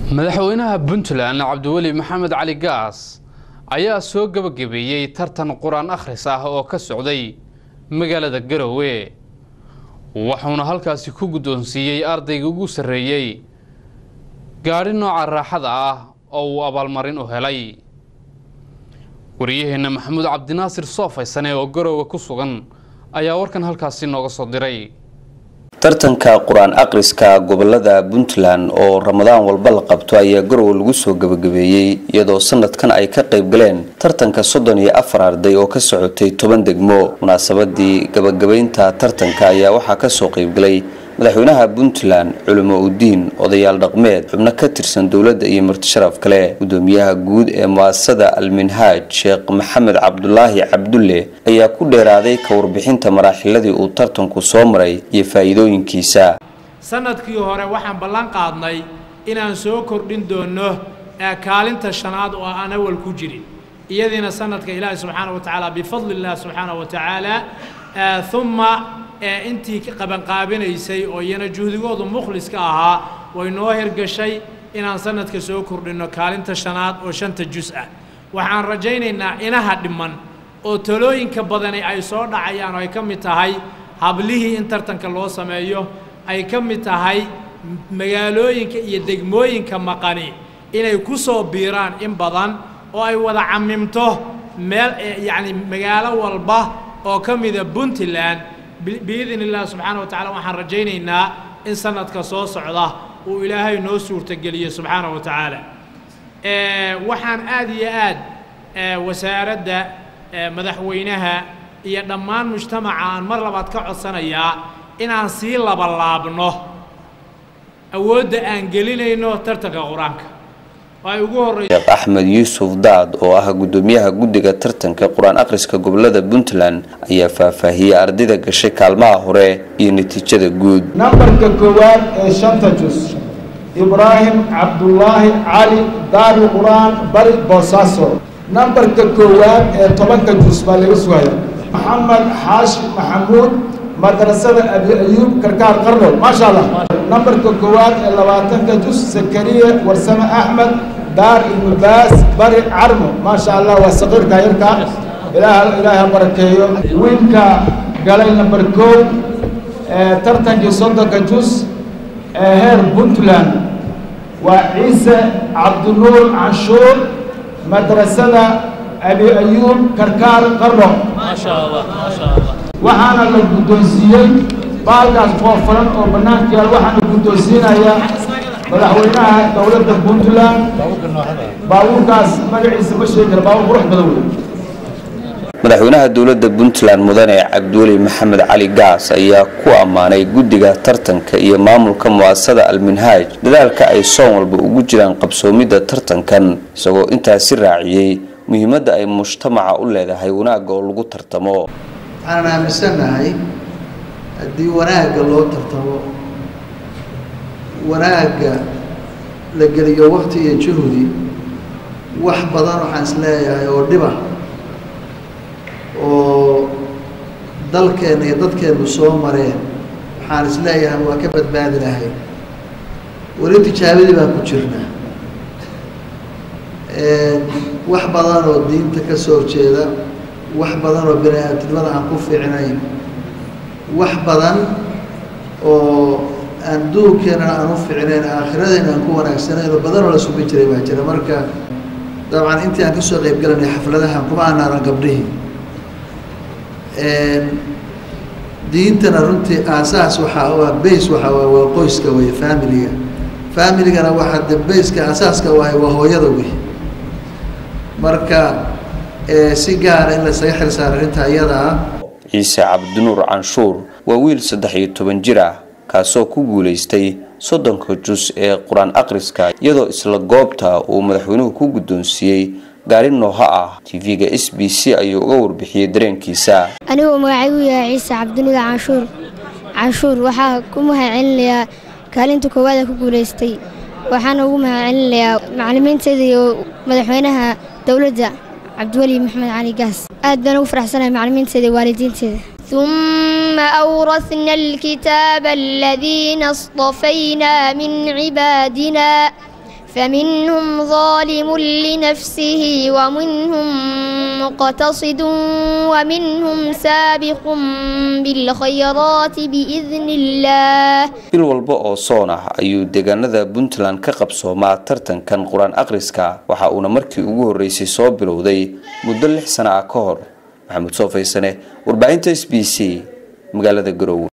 madaxweynaha puntland cabdiweli maxamed cali gaas ayaa soo gebagabeeyey tartan qur-aan akhris ah oo ka socday magaalada garowe wuxuuna halkaasi ku guddoonsiiyey ardayga ugu sarreeyey gaadhi nooca raaxada ah oo uu abaalmarin u helay wariyaheenna maxamuud cabdinaasir soofaysane oo garowe ku sugan ayaa warkan halkaasi nooga soo diray tartanka qur-aan akhriska gobolada puntland oo ramadaan walba la qabto ayaa garowe lagu soo gebagabeeyey iyadoo sanadkan ay ka qayb galeen tartanka soddon iyo afar arday oo ka socotay toban degmo munaasabadii gabagabaynta tartanka ayaa waxaa kasoo qaybgalay madaxweynaha puntland culimo udiin odayaal dhaqmeed xubno ka tirsan dowladda iyo martisharaf kale gudoomiyaha guud ee mu'asasada alminhaaj sheekh maxamed cabdulaahi cabdulle ayaa ku dheeraaday ka warbixinta maraaxiladii uu tartanku soo maray iyo faa'iidooyinkiisa sanadkii hore waxaan ballan qaadnay inaan soo kordhin doonno kaalinta shanaad oo aan awal ku jirin iyadiina sanadka ilaahi subxaana wa tacaala bifadli illah subxaana wa tacaala uma intii qabanqaabinaysay oo iyana juhdigoodu mukhliska ahaa way noo hirgashay inaan sanadka soo kordhinno kaalinta shanaad oo shanta jus ah waxaan rajaynaynaa inaha dhiman oo talooyinka badani ay soo dhacayaan oo ay ka mid tahay hablihii in tartanka loo sameeyo ay ka mid tahay magaalooyinka iyo degmooyinka maqani inay ku soo biiraan in badan oo ay wada camimto meel yacni magaalo walba oo ka mida puntland biidn illah subxaana wa tacala waxaan rajaynaynaa in sanadka soo socda uu ilaahay noo suurtageliyo subxaana wa tacaala waxaan aad iyo aad wasaaradda madaxweynaha iyo dhammaan mujtamaca aan mar labaad ka codsanayaa inaan sii labalaabno awoodda aan gelinayno tartanka qur-aanka sheekh axmed yuusuf daad oo ah gudoomiyaha guddiga tartanka qur-aan akhriska gobolada puntland ayaa faahfaahiyey ardayda gashay kaalmaha hore iyo natiijada guud nambarka koowaad ee shanta jus ibraahim cabdulaahi cali daari qur-aan bari boosaaso nambarka koowaad ee tobanka jus baa laga sugaya maxamed xaashi maxamuud madrasada abi ayuub karkaar qarno maasha allah nambarka koowaad ee labaatanka jus zakariya warsame axmed daar ibnu baas bari carmo maasha allah waa saqiirka yarka ilaah ilaaha barakeeyo wiilka galay namber kow ee tartankii soddonka jus ee heer puntland waa ciise cabdinuur canshuur madrasada abi ayuub karkaar qarno waxaana la guddoonsiiyey baalkaas foofaran oo bannaanka yaal waxaana guddoonsiinayaa madaxweynaha dowladda puntland baabuurkaas magaciisa ma sheegi kara baabuur qurux badan wey madaxweynaha dowladda puntland mudane cabdiweli maxamed cali gaas ayaa ku ammaanay guddiga tartanka iyo maamulka mu'asasada alminhaaj dadaalka ay soon walba ugu jiraan qabsoomidda tartankan isagoo intaasi raaciyey muhiimadda ay mujtamaca u leedahay wanaagga oo lagu tartamo waxaan aaminsannahay haddii wanaagga loo tartamo wanaagga la geliyo wakti iyo juhdi wax badan waxaan is leeyahay oo dhiba oo dalkeenna iyo dadkeennu soo mareen waxaan is leeyahay waa ka badbaadi lahay weli tijaabadii baan ku jirnaa wax badan oo diinta ka soo jeeda wax badan oo bini aadamnimada aan ku fiicnayn wax badan oo aan duurkeennana aan u fiicnayn aakhiradeenna aan ku wanaagsanayn oo badan oo la subi jiray baa jira marka dabcan intii aan kasoo qayb galanay xafladaha kuma aanaaran gabdhihii diintana runtii aasaas waxaa u ah base waxaa waa waa qoyska wey familiga familigana waxaa de baseka aasaaska wahay waa hooyada wey marka si gaara in lasaga xil saaro arrinta iyada ah ciise cabdinuur canshuur waa wiil saddex iyo toban jir ah kaasoo ku guulaystay soddonka jus ee qur-aan akhriska iyadoo isla goobta uu madaxweynuhu ku guddoonsiiyey gaari nooha ah tv-ga s b c ayuu uga warbixiyey dareenkiisa anigoo magacaygu yahay ciise cabdinuur canshuur canshuur waxaa ku mahadcelinayaa kaalinta koowaada ku guulaystay waxaana ugu mahadcelinayaa macalimiinteeda iyo madaxweynaha dowladda cabdiweli maxamed cali gaas aad baan ugu faraxsanahay macalimiinteeda iyo waalidiinteeda ثم أورثنا الكتاب الذين اصطفينا من عبادنا فمنهم ظالم لنفسه ومنهم مقتصد ومنهم سابق بالخيرات بإذن الله bil walba oo soon ah ayuu deegaanada puntland ka qabsoomaa tartankan qur-aan akhriska waxa uuna markii ugu horreysay soo bilowday muddo lix sana ah ka hor maxamuud soo faysane warbaahinta s b c magaalada garowe